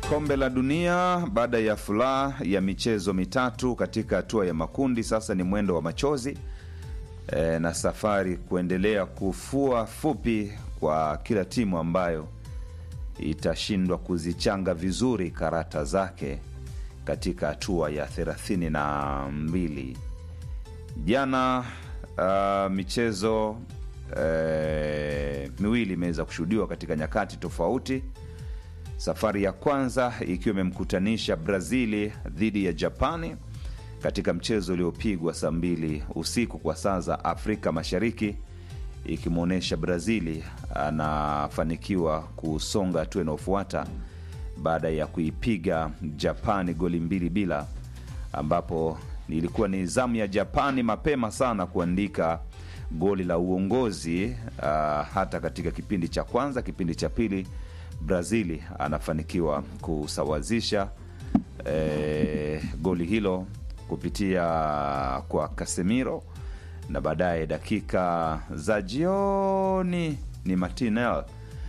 Kombe la Dunia baada ya furaha ya michezo mitatu katika hatua ya makundi, sasa ni mwendo wa machozi e, na safari kuendelea kufua fupi kwa kila timu ambayo itashindwa kuzichanga vizuri karata zake katika hatua ya thelathini na mbili. Jana uh, michezo eh, miwili imeweza kushuhudiwa katika nyakati tofauti. Safari ya kwanza ikiwa imemkutanisha Brazili dhidi ya Japani katika mchezo uliopigwa saa mbili usiku kwa saa za Afrika Mashariki, ikimwonyesha Brazili anafanikiwa kusonga hatua inayofuata baada ya kuipiga Japani goli mbili bila, ambapo ilikuwa ni zamu ya Japani mapema sana kuandika goli la uongozi uh, hata katika kipindi cha kwanza. Kipindi cha pili Brazili anafanikiwa kusawazisha eh, goli hilo kupitia kwa Casemiro na baadaye dakika za jioni ni Martinelli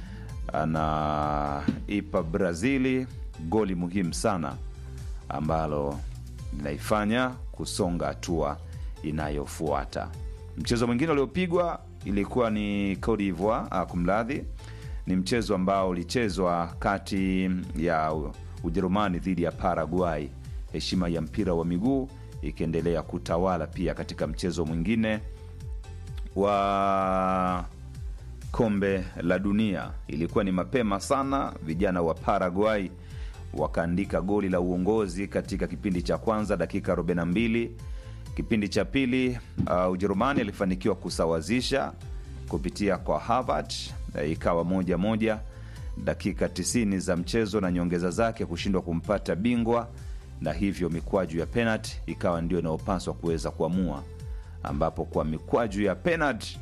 anaipa Brazili goli muhimu sana ambalo linaifanya kusonga hatua inayofuata. Mchezo mwingine uliopigwa ilikuwa ni Cote d'Ivoire, ah, kumradhi, ni mchezo ambao ulichezwa kati ya Ujerumani dhidi ya Paraguay, heshima ya mpira wa miguu ikiendelea kutawala pia katika mchezo mwingine wa kombe la dunia. Ilikuwa ni mapema sana, vijana wa Paraguay wakaandika goli la uongozi katika kipindi cha kwanza dakika 42. Kipindi cha pili uh, Ujerumani alifanikiwa kusawazisha kupitia kwa Harvard, uh, ikawa moja moja dakika 90 za mchezo na nyongeza zake kushindwa kumpata bingwa, na hivyo mikwaju ya penalti ikawa ndio inayopaswa kuweza kuamua, ambapo kwa mikwaju ya penalti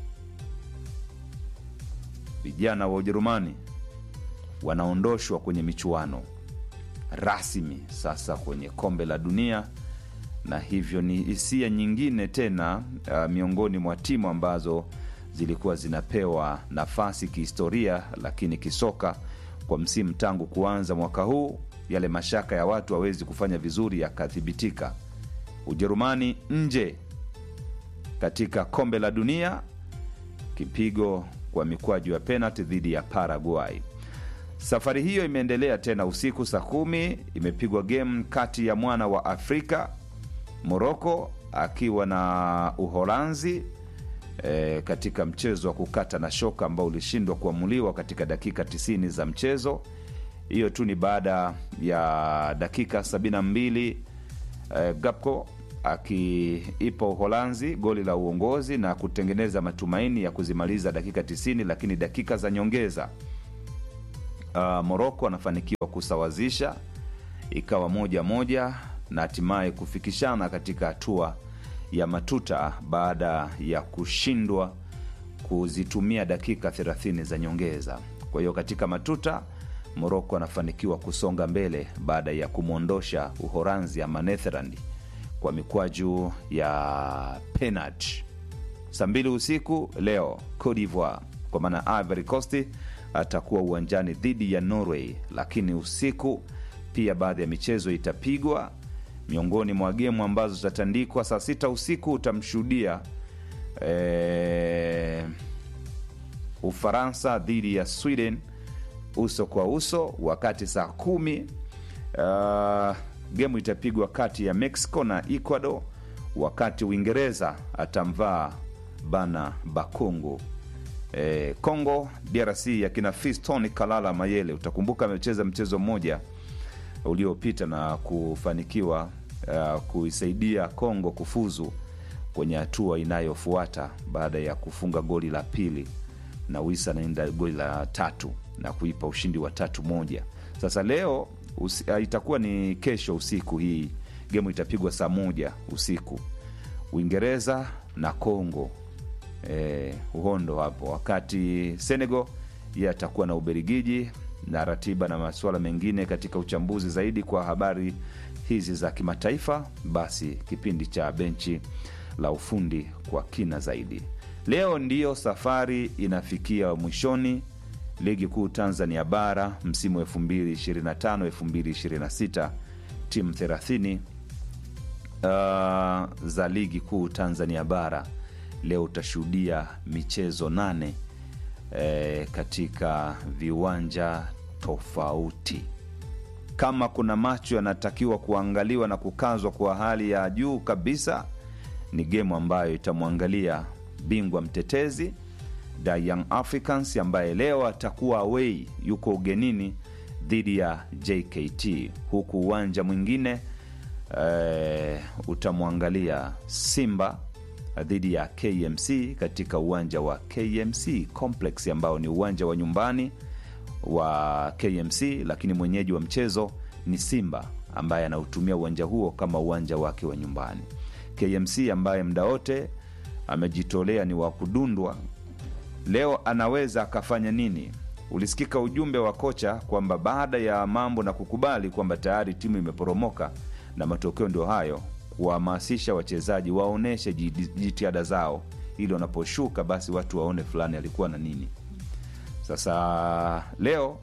vijana wa Ujerumani wanaondoshwa kwenye michuano rasmi sasa kwenye kombe la dunia, na hivyo ni hisia nyingine tena uh, miongoni mwa timu ambazo zilikuwa zinapewa nafasi kihistoria, lakini kisoka kwa msimu tangu kuanza mwaka huu, yale mashaka ya watu hawezi kufanya vizuri yakathibitika. Ujerumani nje katika kombe la dunia, kipigo kwa mikwaju ya penalti dhidi ya Paraguay. Safari hiyo imeendelea tena usiku saa kumi, imepigwa game kati ya mwana wa Afrika Moroko akiwa na Uholanzi e, katika mchezo wa kukata na shoka ambao ulishindwa kuamuliwa katika dakika 90 za mchezo. Hiyo tu ni baada ya dakika 72 e, Gakpo akiipa Uholanzi goli la uongozi na kutengeneza matumaini ya kuzimaliza dakika 90, lakini dakika za nyongeza uh, Moroko anafanikiwa kusawazisha ikawa moja moja na hatimaye kufikishana katika hatua ya matuta baada ya kushindwa kuzitumia dakika 30 za nyongeza. Kwa hiyo katika matuta Moroko anafanikiwa kusonga mbele baada ya kumwondosha Uholanzi ama Netherland kwa mikwaju ya penalti. Saa mbili usiku leo Cote d'Ivoire kwa maana Ivory Coast atakuwa uwanjani dhidi ya Norway, lakini usiku pia baadhi ya michezo itapigwa. Miongoni mwa gemu ambazo zitatandikwa saa sita usiku utamshuhudia e, Ufaransa dhidi ya Sweden uso kwa uso, wakati saa kumi uh, gemu itapigwa kati ya Mexico na Ecuador, wakati Uingereza atamvaa bana Bakongo. E, Congo DRC yakina Fiston Kalala Mayele, utakumbuka amecheza mchezo mmoja uliopita na kufanikiwa uh, kuisaidia Congo kufuzu kwenye hatua inayofuata baada ya kufunga goli la pili na Wisa naenda goli la tatu na kuipa ushindi wa tatu moja. Sasa leo usi, uh, itakuwa ni kesho usiku, hii gemu itapigwa saa moja usiku, Uingereza na Congo Eh, uhondo hapo, wakati Senegal yeye atakuwa na Ubelgiji na ratiba na masuala mengine katika uchambuzi zaidi kwa habari hizi za kimataifa, basi kipindi cha benchi la ufundi kwa kina zaidi. Leo ndiyo safari inafikia mwishoni ligi kuu Tanzania bara msimu 2025 2026 timu 30 uh, za ligi kuu Tanzania bara leo utashuhudia michezo nane eh, katika viwanja tofauti. Kama kuna macho yanatakiwa kuangaliwa na kukazwa kwa hali ya juu kabisa, ni gemu ambayo itamwangalia bingwa mtetezi The Young Africans ambaye leo atakuwa away, yuko ugenini dhidi ya JKT, huku uwanja mwingine eh, utamwangalia Simba dhidi ya KMC katika uwanja wa KMC Complex ambao ni uwanja wa nyumbani wa KMC, lakini mwenyeji wa mchezo ni Simba ambaye anautumia uwanja huo kama uwanja wake wa nyumbani. KMC ambaye muda wote amejitolea ni wa kudundwa, leo anaweza akafanya nini? Ulisikika ujumbe wa kocha kwamba baada ya mambo na kukubali kwamba tayari timu imeporomoka na matokeo ndio hayo, kuhamasisha wachezaji waoneshe jitihada zao, ili wanaposhuka basi watu waone fulani alikuwa na nini. Sasa leo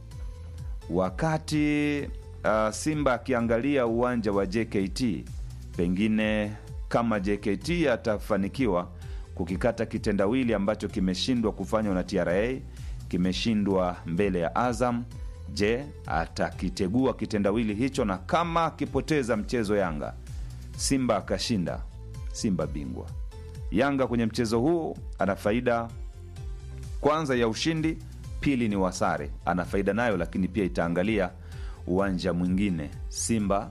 wakati uh, Simba akiangalia uwanja wa JKT, pengine kama JKT atafanikiwa kukikata kitendawili ambacho kimeshindwa kufanywa na TRA, kimeshindwa mbele ya Azam. Je, atakitegua kitendawili hicho? Na kama akipoteza mchezo Yanga, Simba akashinda, Simba bingwa. Yanga kwenye mchezo huu ana faida kwanza ya ushindi, pili ni wasare, ana faida nayo, lakini pia itaangalia uwanja mwingine Simba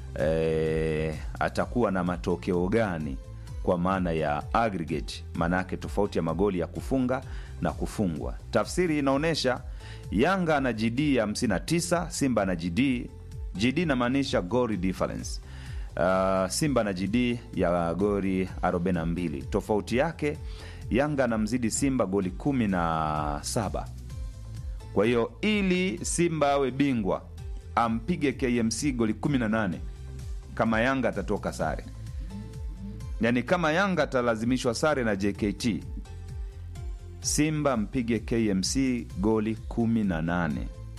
eh, atakuwa na matokeo gani kwa maana ya aggregate, maana yake tofauti ya magoli ya kufunga na kufungwa. Tafsiri inaonyesha Yanga ana GD ya 59, Simba ana GD. GD inamaanisha goal difference. Uh, Simba na GD ya goli 42. Tofauti yake Yanga anamzidi Simba goli 17. Kwa hiyo ili Simba awe bingwa ampige KMC goli 18 kama Yanga atatoka sare, yaani kama Yanga atalazimishwa sare na JKT, Simba mpige KMC goli 18.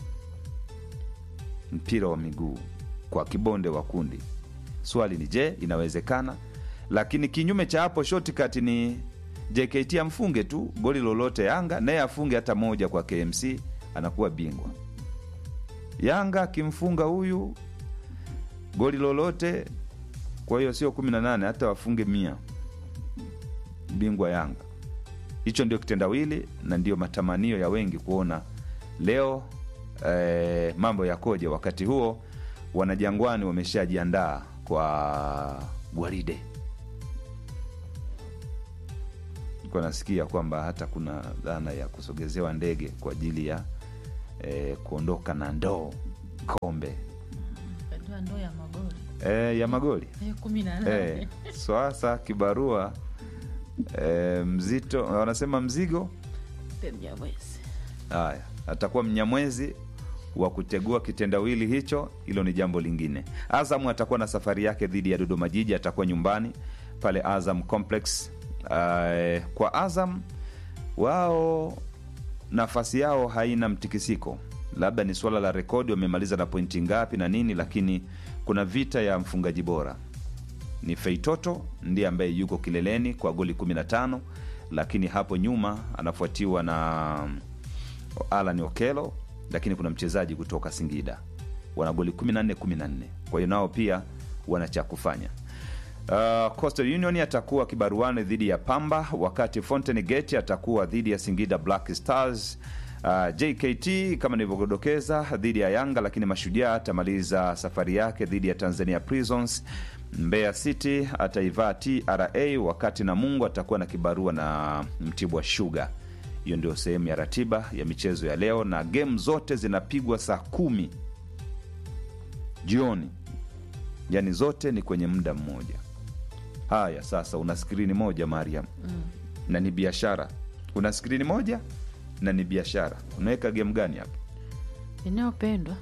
Mpira wa miguu kwa kibonde wa kundi. Swali ni je, inawezekana? Lakini kinyume cha hapo, shortcut ni JKT amfunge tu goli lolote Yanga, naye afunge hata moja kwa KMC, anakuwa bingwa. Yanga akimfunga huyu goli lolote, kwa hiyo sio 18, hata wafunge mia, bingwa Yanga. Hicho ndio kitendawili na ndio matamanio ya wengi kuona leo eh, mambo yakoje. Wakati huo wanajangwani wameshajiandaa kwa gwaride. Nilikuwa nasikia kwamba hata kuna dhana ya kusogezewa ndege kwa ajili ya eh, kuondoka na ndoo kombe Kajua ndoo ya magoli eh, ya magoli Eh, kumi na nane eh, swasa kibarua eh, mzito wanasema mzigo Pe Mnyamwezi. Haya, atakuwa mnyamwezi wa kutegua kitendawili hicho, hilo ni jambo lingine. Azam atakuwa na safari yake dhidi ya Dodoma Jiji, atakuwa nyumbani pale Azam Complex. Uh, kwa Azam wao nafasi yao haina mtikisiko, labda ni suala la rekodi, wamemaliza na pointi ngapi na nini, lakini kuna vita ya mfungaji bora ni Feitoto ndiye ambaye yuko kileleni kwa goli 15, lakini hapo nyuma anafuatiwa na Alan Okelo, lakini kuna mchezaji kutoka Singida wana goli 14 14. Kwa hiyo nao pia wana cha kufanya. Uh, Coastal Union atakuwa kibaruani dhidi ya Pamba, wakati Fountain Gate atakuwa dhidi ya Singida Black Stars. Uh, JKT kama nilivyodokeza dhidi ya Yanga, lakini Mashujaa atamaliza safari yake dhidi ya Tanzania Prisons. Mbeya City ataivaa TRA, wakati Namungo atakuwa na kibarua na Mtibwa Sugar. Hiyo ndio sehemu ya ratiba ya michezo ya leo, na game zote zinapigwa saa kumi jioni, yaani zote ni kwenye muda mmoja. Haya, sasa una skrini moja Mariam, na ni biashara. Una skrini moja na ni biashara, unaweka game gani hapa? inayopendwa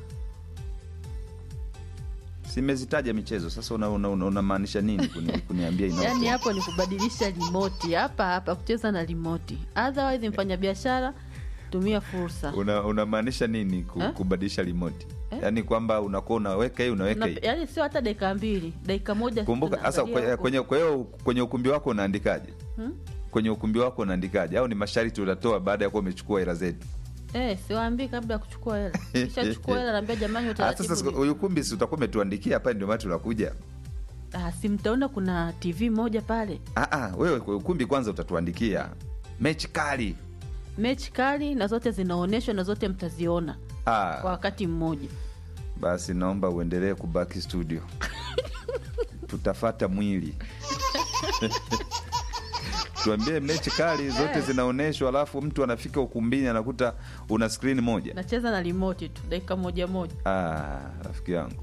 Simezitaja michezo sasa, unamaanisha una, una, unamaanisha nini kuni, kuniambia ina yaani hapo ni kubadilisha limoti hapa hapa kucheza na limoti otherwise mfanya biashara tumia fursa Una- unamaanisha nini ku, Eh? kubadilisha remote Eh? yaani kwamba unakuwa unaweka hii unaweka Una- hii yaani sio hata dakika mbili dakika moja kumbuka sasa tunaangalia kwenye, huko. kwenye, kwa hiyo kwenye ukumbi wako unaandikaje Hmm? kwenye ukumbi wako unaandikaje au ni masharti utatoa baada ya kuwa umechukua hela zetu Eh, siwaambii kabla ya kuchukua hela kishachukua hela naambia jamani Ah, utaratibu sasa ni- huyu ukumbi si utakuwa umetuandikia hapa ndio maana tunakuja Ah, si mtaona kuna tv moja pale ah, ah, wewe kwa ukumbi kwanza utatuandikia mechi kali mechi kali na zote zinaonyeshwa na zote mtaziona ah, kwa wakati mmoja basi naomba uendelee kubaki studio tutafata mwili tuambie mechi kali zote zinaonyeshwa alafu mtu anafika ukumbini anakuta una skrini moja nacheza na remote tu dakika moja moja ah, rafiki yangu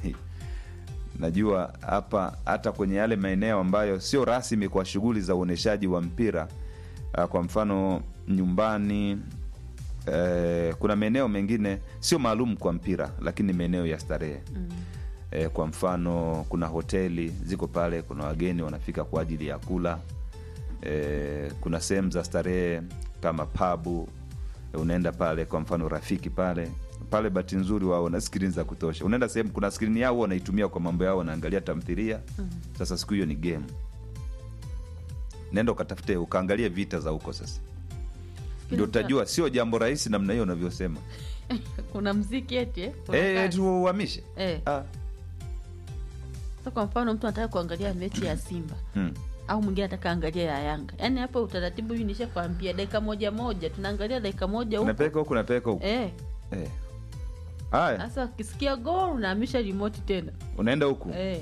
najua hapa hata kwenye yale maeneo ambayo sio rasmi kwa shughuli za uonyeshaji wa mpira ah, kwa mfano nyumbani eh, kuna maeneo mengine sio maalum kwa mpira lakini ni maeneo ya starehe mm. e, kwa mfano kuna hoteli ziko pale kuna wageni wanafika kwa ajili ya kula e, kuna sehemu za starehe kama pabu e, unaenda pale kwa mfano rafiki pale pale bahati nzuri wao na skrini za kutosha unaenda sehemu kuna skrini yao wanaitumia kwa mambo yao wanaangalia tamthilia Mm. sasa siku hiyo ni game nenda ukatafute ukaangalie vita za huko sasa ndio utajua sio jambo rahisi namna hiyo unavyosema kuna mziki eti eh? Kuna Eh, kazi. tu uhamishe Eh. ah. Sasa kwa mfano mtu anataka kuangalia mechi ya simba hmm. au mwingine anataka angalia ya yanga yaani hapo utaratibu hii nishakwambia dakika moja moja tunaangalia dakika moja huko unapeleka huku unapeleka huku eh Eh. haya sasa ukisikia gol unahamisha remote tena unaenda huku eh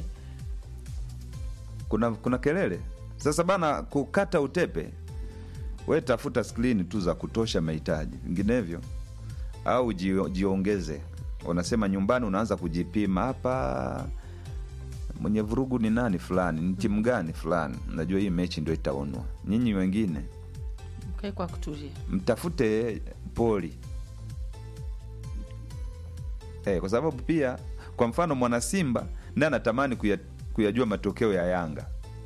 kuna kuna kelele sasa bana kukata utepe we tafuta skrini tu za kutosha mahitaji vinginevyo au jio- jiongeze unasema nyumbani unaanza kujipima hapa mwenye vurugu ni nani fulani ni timu gani fulani najua hii mechi ndio itaonwa nyinyi wengine mkae kwa kutulia mtafute poli eh, kwa sababu pia kwa mfano mwana simba ndiye anatamani kuya, kuyajua matokeo ya yanga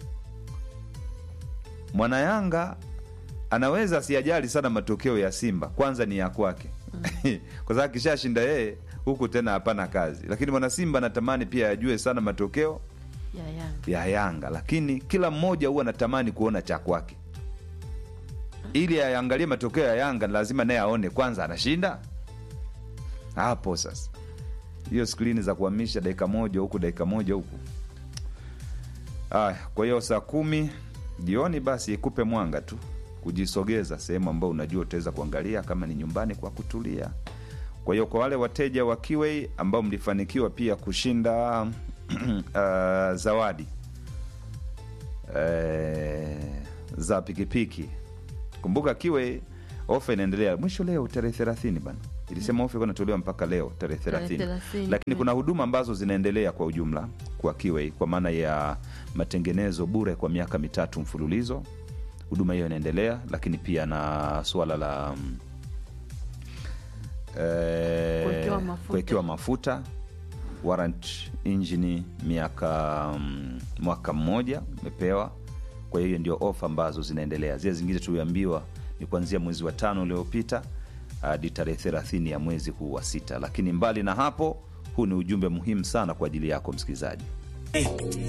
mwana yanga anaweza asiyajali sana matokeo ya simba kwanza ni ya kwake kwa sababu akishashinda yeye huku tena hapana kazi lakini mwana simba anatamani pia ajue sana matokeo ya yanga ya yanga lakini kila mmoja huwa anatamani kuona cha kwake ili aangalie matokeo ya yanga lazima naye aone kwanza anashinda hapo sasa hiyo skrini za kuhamisha dakika moja huku dakika moja huku aya kwa hiyo saa kumi jioni basi ikupe mwanga tu kujisogeza sehemu ambao unajua utaweza kuangalia kama ni nyumbani kwa kutulia kwa hiyo kwa wale wateja wa Kiwei ambao mlifanikiwa pia kushinda uh, zawadi eh, za pikipiki kumbuka Kiwei ofa inaendelea mwisho leo tarehe thelathini bana ilisema ofa ilikuwa inatolewa mpaka leo tarehe Tarehe thelathini 30, lakini mm. kuna huduma ambazo zinaendelea kwa ujumla kwa Kiwei kwa maana ya matengenezo bure kwa miaka mitatu mfululizo huduma hiyo inaendelea lakini pia na suala la mm, eh, Kuwekewa mafuta. kuwekewa mafuta warrant injini miaka mm, mwaka mmoja umepewa kwa hiyo ndio ofa ambazo zinaendelea zile zingine tuliambiwa ni kuanzia mwezi wa tano uliopita hadi tarehe thelathini ya mwezi huu wa sita lakini mbali na hapo huu ni ujumbe muhimu sana kwa ajili yako msikilizaji